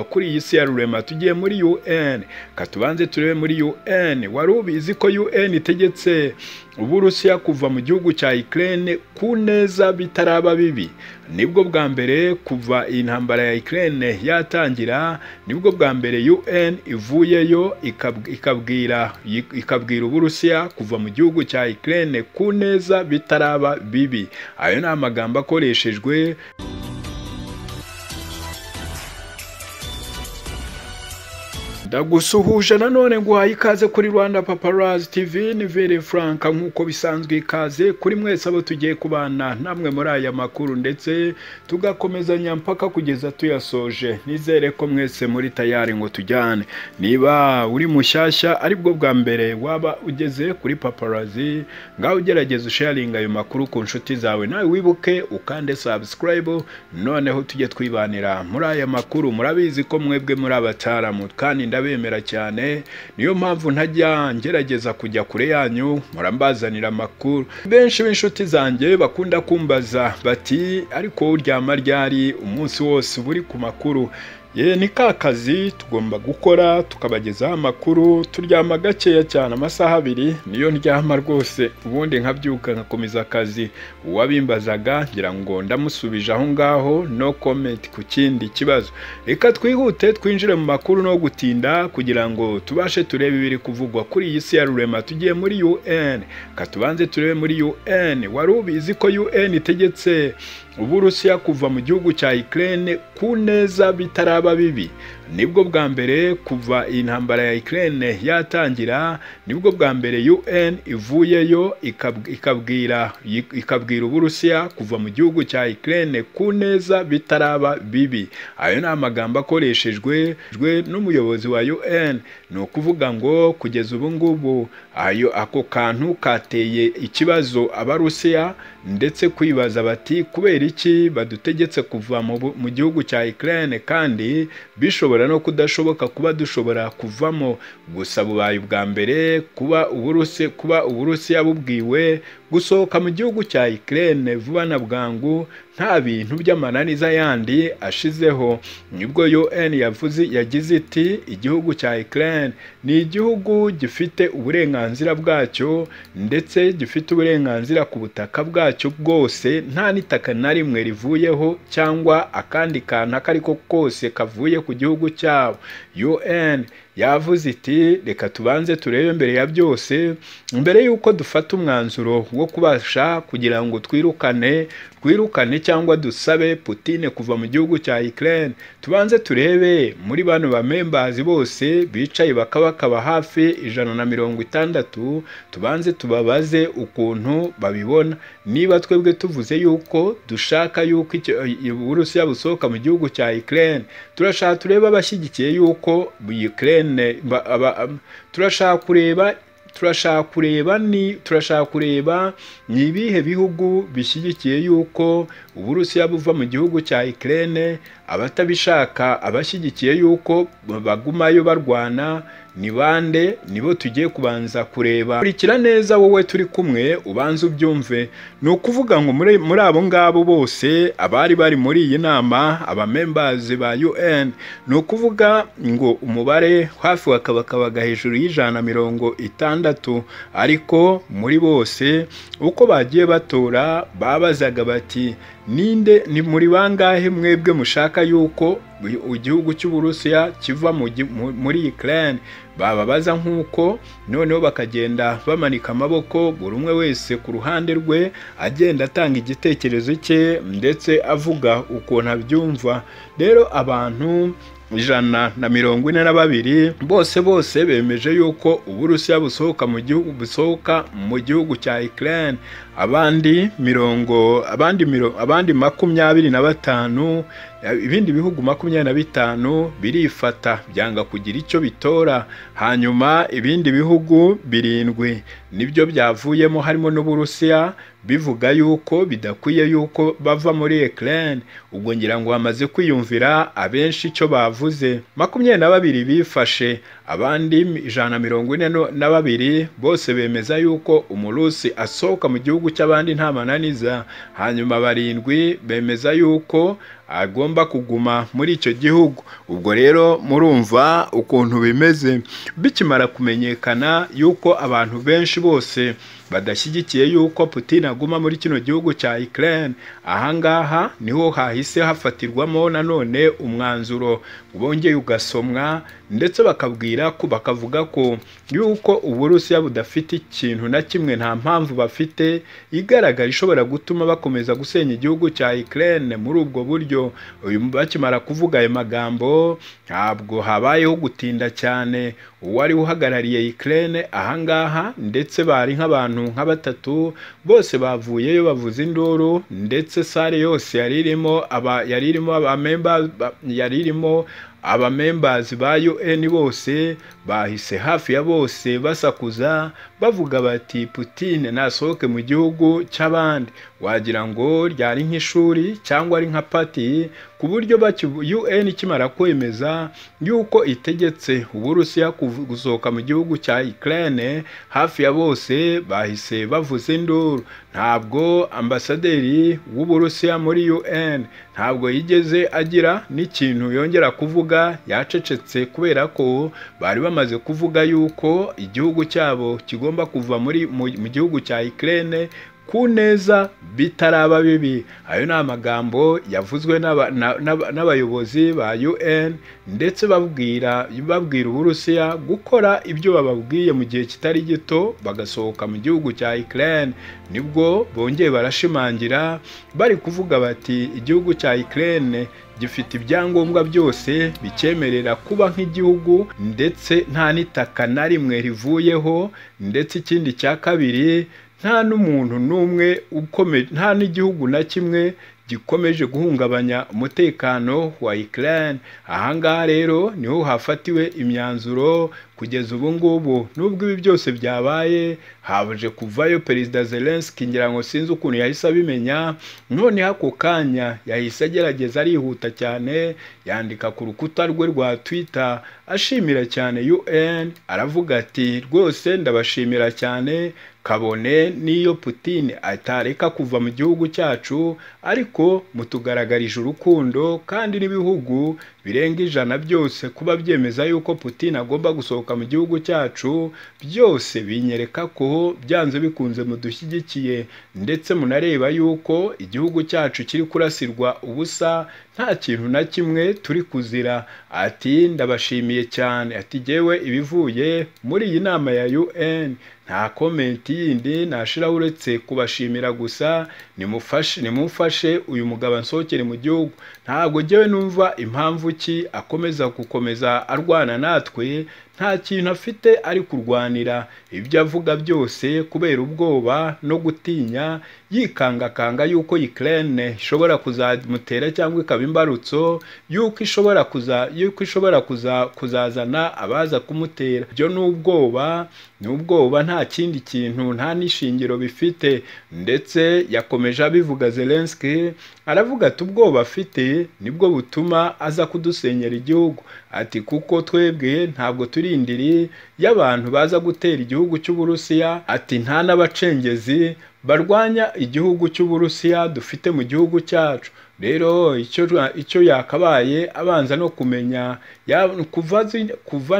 kuri iyi si ya rurema tugiye muri un katubanze turebe muri un wari ubizi ko un itegetse uburusiya kuva mu gihugu cya ikirere ku neza bitaraba bibi nibwo bwa mbere kuva iyi ntambara ya ikirere yatangira nibwo bwa mbere un ivuyeyo ikabwira ikabwira uburusiya kuva mu gihugu cya ikirere ku neza bitaraba bibi ayo ni amagambo akoreshejwe ndagusuhuje nanone nguhaye ikaze kuri rwanda paparazi tv ni vere frank nk'uko bisanzwe ikaze kuri mwese abo tugiye kubana namwe muri aya makuru ndetse tugakomezanya mpaka kugeza tuyasoje nizere ko mwese muri tayari ngo tujyane niba uri mushyashya aribwo bwa mbere waba ugeze kuri paparazi ngaho ugerageza usharinga ayo makuru ku nshuti zawe nawe wibuke ukande sabusikarayibu noneho tujye twibanira muri aya makuru murabizi ko mwebwe muri abataramu kandi ndabemera cyane niyo mpamvu ntajya ngerageza kujya kure yanyu murambazanira amakuru benshi b'inshuti zanjye bakunda kumbaza bati ariko uryama ryari umunsi wose uba uri ku makuru ye ni ka kazi tugomba gukora tukabagezaho amakuru turyama gakeya cyane amasaha abiri niyo ndyama rwose ubundi nkabyuka nkakomeza akazi uwabimbazaga ngira ngo ndamusubije aho ngaho no komenti ku kindi kibazo reka twihute twinjire mu makuru no gutinda kugira ngo tubashe turebe ibiri kuvugwa kuri iyi si ya rurema tugiye muri un katubanze turebe muri un wari ubizi ko un itegetse uburusiya kuva mu gihugu cya ikirere ku neza bitaraba bibi nibwo bwa mbere kuva iyi ntambara ya ikirere yatangira nibwo bwa mbere un ivuyeyo ikabwira ikabwira uburusiya kuva mu gihugu cya ikirere ku neza bitaraba bibi ayo ni amagambo akoreshejwe n'umuyobozi wa un ni ukuvuga ngo kugeza ubu ngubu ayo ako kantu kateye ikibazo abarusiya ndetse kwibaza bati kubera iki badutegetse kuva mu gihugu cya ikirere kandi bishobora no kudashoboka kuba dushobora kuvamo gusa bubaye ubwa mbere kuba uburusi kuba uburusiya bubwiwe gusohoka mu gihugu cya ikirere vuba na bwangu nta bintu by'amananiza yandi ashizeho nibwo un yavuze yagize iti igihugu cya ikirere ni igihugu gifite uburenganzira bwacyo ndetse gifite uburenganzira ku butaka bwacyo bwose nta n'itaka na rimwe rivuyeho cyangwa akandi kantu ako ari ko kose kavuye ku gihugu cyabo un yavuze iti reka tubanze turebe mbere ya byose mbere y'uko dufata umwanzuro wo kubasha kugira ngo twirukane twirukane cyangwa dusabe Putine kuva mu gihugu cya Ukraine tubanze turebe muri bano bamembazi bose bicaye bakaba bakaba hafi ijana na mirongo itandatu tubanze tubabaze ukuntu babibona niba twebwe tuvuze yuko dushaka yuko Uburusiya busohoka mu gihugu cya Ukraine turashaka turebe abashyigikiye yuko Ukraine turashaka kureba turashaka kureba ni turashaka kureba ni ibihe bihugu bishyigikiye yuko uburusiya buva mu gihugu cya ikirere abatabishaka abashyigikiye yuko bagumayo barwana ni bande nibo tugiye kubanza kureba kurikira neza wowe turi kumwe ubanza ubyumve ni ukuvuga ngo muri abo ngabo bose abari bari muri iyi nama abamembazi ba un ni ukuvuga ngo umubare hafi wakabakabaga hejuru y'ijana mirongo itandatu ariko muri bose uko bagiye batora babazaga bati ninde ni muri bangahe mwebwe mushaka yuko igihugu cy'uburusiya kiva muri ikirere bababaza nk'uko noneho bakagenda bamanika amaboko buri umwe wese ku ruhande rwe agenda atanga igitekerezo cye ndetse avuga ukuntu abyumva rero abantu ijana na mirongo ine na babiri bose bose bemeje yuko uburusiya busohoka mu gihugu busohoka mu gihugu cya ikirere abandi mirongo abandi abandi makumyabiri na batanu ibindi bihugu makumyabiri na bitanu birifata byanga kugira icyo bitora hanyuma ibindi bihugu birindwi nibyo byavuyemo harimo n'uburusiya bivuga yuko bidakwiye yuko bava muri ekirere ubwo ngira ngo bamaze kwiyumvira abenshi icyo bavuze makumyabiri na babiri bifashe abandi ijana na mirongo ine na babiri bose bemeza yuko umurusi asohoka mu gihugu cy'abandi nta mananiza hanyuma barindwi bemeza yuko agomba kuguma muri icyo gihugu ubwo rero murumva ukuntu bimeze bikimara kumenyekana yuko abantu benshi bose badashyigikiye yuko Putin aguma muri kino gihugu cya Ukraine ahangaha niho hahise hafatirwamo nanone umwanzuro wongeye ugasomwa ndetse bakabwira ko bakavuga ko yuko uburusiya budafite ikintu na kimwe nta mpamvu bafite igaragara ishobora gutuma bakomeza gusenya igihugu cya Ukraine muri ubwo buryo uyu bakimara kuvuga ayo magambo ntabwo habayeho gutinda cyane uwari uhagarariye Ukraine ahangaha ndetse bari nk'abantu nka batatu bose bavuyeyo bavuza induru ndetse sale yose yari irimo aba yari irimo abamemba yari irimo abamembazi ba UN bose bahise hafi ya bose basakuza bavuga bati Putin nasohoke mu gihugu cy'abandi wagira ngo ryari nk'ishuri cyangwa ari nka pati ku buryo UN ikimara kwemeza yuko itegetse Uburusiya gusohoka mu gihugu cya Ukraine hafi ya bose bahise bavuza induru ntabwo ambasaderi w'Uburusiya muri UN ntabwo yigeze agira n'ikintu yongera kuvuga yacecetse kubera ko bari bamaze kuvuga yuko igihugu cyabo kigomba kuva muri mu gihugu cya Ukraine ku neza bitaraba bibi ayo ni amagambo yavuzwe n'abayobozi ba UN ndetse babwira babwira uburusiya gukora ibyo bababwiye mu gihe kitari gito bagasohoka mu gihugu cya Ukraine nibwo bongeye barashimangira bari kuvuga bati igihugu cya Ukraine gifite ibyangombwa byose bicyemerera kuba nk'igihugu ndetse nta n'itaka na rimwe rivuyeho ndetse ikindi cya kabiri nta n'umuntu n'umwe ukomeje nta n'igihugu na kimwe gikomeje guhungabanya umutekano wa Ukraine ahangaha rero niho hafatiwe imyanzuro kugeza ubu ngubu nubwo ibi byose byabaye haje kuvayo perezida Zelensky ngira ngo sinzi ukuntu yahise abimenya none ako kanya yahise agerageza arihuta cyane yandika ku rukuta rwe rwa Twitter ashimira cyane UN aravuga ati rwose ndabashimira cyane kabone n'iyo Putin atareka kuva mu gihugu cyacu ariko mutugaragarije urukundo kandi n'ibihugu birenga ijana byose kuba byemeza yuko Putin agomba gusohoka mu gihugu cyacu byose binyereka ko byanze bikunze mudushyigikiye ndetse munareba yuko igihugu cyacu kiri kurasirwa ubusa nta kintu na kimwe turi kuzira ati ndabashimiye cyane ati jyewe ibivuye muri iyi nama ya UN nta komenti yindi nashira uretse kubashimira gusa nimufashe nimufashe uyu mugabo ansohokere mu gihugu ntabwo jyewe numva impamvu ki akomeza gukomeza arwana natwe nta kintu afite ari kurwanira ibyo avuga byose kubera ubwoba no gutinya yikangakanga yuko Ukraine ishobora kuzamutera cyangwa ikaba imbarutso yuko ishobora kuza yuko ishobora kuza kuzazana abaza kumutera byo n'ubwoba n'ubwoba nta kindi kintu nta n'ishingiro bifite ndetse yakomeje abivuga Zelensky aravuga ati ubwoba afite nibwo butuma aza kudusenyera igihugu ati kuko twebwe ntabwo turi indiri y'abantu baza gutera igihugu cy'uburusiya ati nta n'abacengezi barwanya igihugu cy'uburusiya dufite mu gihugu cyacu rero icyo icyo yakabaye abanza no kumenya kuva kuva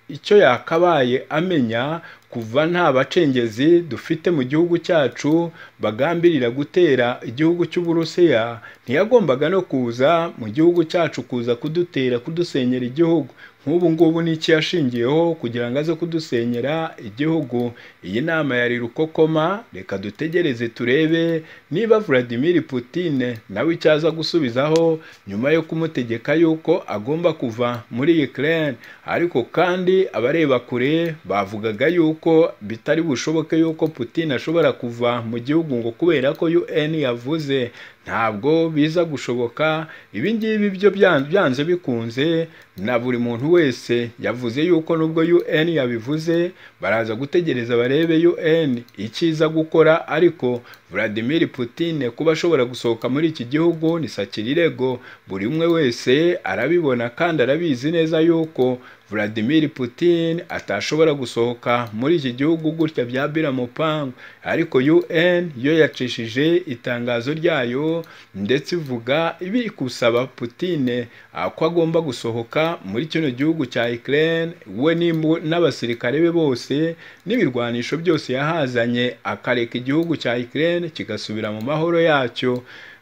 icyo yakabaye amenya kuva nta bacengezi dufite mu gihugu cyacu bagambirira gutera igihugu cy'uburusiya ntiyagombaga no kuza mu gihugu cyacu kuza kudutera kudusenyera igihugu nk'ubu ngubu n'iki yashingiyeho kugira ngo aze kudusenyera igihugu iyi nama yari rukokoma reka dutegereze turebe niba Vladimir Putin nawe icyo aza gusubizaho nyuma yo kumutegeka yuko agomba kuva muri Ukraine ariko kandi abareba kure bavugaga yuko bitari bushoboke yuko Putin ashobora kuva mu gihugu ngo kubera ko UN yavuze ntabwo biza gushoboka ibi ngibi byo byanze bikunze na buri muntu wese yavuze yuko nubwo UN yabivuze baraza gutegereza barebe UN icyiza gukora ariko Vladimir Putin kuba ashobora gusohoka muri iki gihugu ni sakirirego buri umwe wese arabibona kandi arabizi neza yuko Vladimir Putin atashobora gusohoka muri iki gihugu gutya bya biramupangu ariko UN yo yacishije itangazo ryayo ndetse ivuga biri gusaba Putine ah, ko agomba gusohoka muri kino gihugu cya Ukraine we n'imbu- n'abasirikare be bose n'ibirwanisho byose yahazanye akareka igihugu cya Ukraine kigasubira mu mahoro yacyo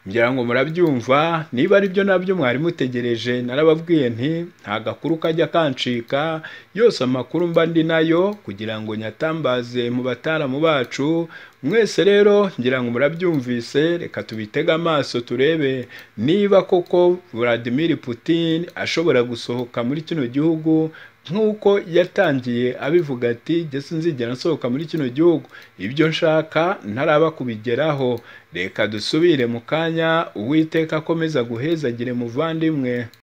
ngira ngo murabyumva niba ari byo nabyo mwari mutegereje narababwiye nti nta gakuru kajya kancika yose amakuru mba ndi nayo kugira ngo nyatambaze mu bataramu bacu mwese rero ngira ngo murabyumvise reka tubitege amaso turebe niba koko Vladimir Putin ashobora gusohoka muri kino gihugu nk'uko yatangiye abivuga ati jye sinzigera nsohoka muri kino gihugu ibyo nshaka ntaraba kubigeraho reka dusubire mu kanya uwiteka akomeza guhezagire muvandimwe